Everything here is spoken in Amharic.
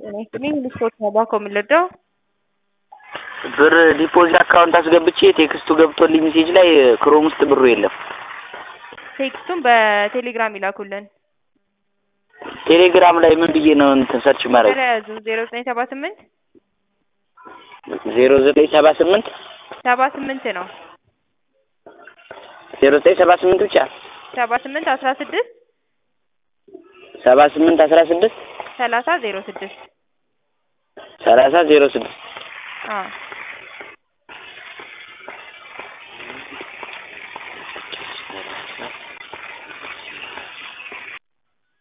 እኔ ልስፖርት ነው ባኮ የምንለዳው ብር ዲፖዚት አካውንት አስገብቼ ቴክስቱ ገብቶልኝ ሜሴጅ ላይ ክሮም ውስጥ ብሩ የለም። ቴክስቱን በቴሌግራም ይላኩልን። ቴሌግራም ላይ ምን ብዬ ነው እንትን ሰርች ማድረግ? ተለያዙ ዜሮ ዘጠኝ ሰባ ስምንት ዜሮ ዘጠኝ ሰባ ስምንት ሰባ ስምንት ነው ዜሮ ዘጠኝ ሰባ ስምንት ብቻ ሰባ ስምንት አስራ ስድስት ሰባ ስምንት አስራ ስድስት ሰላሳ ዜሮ ስድስት ሰላሳ ዜሮ ስድስት አዎ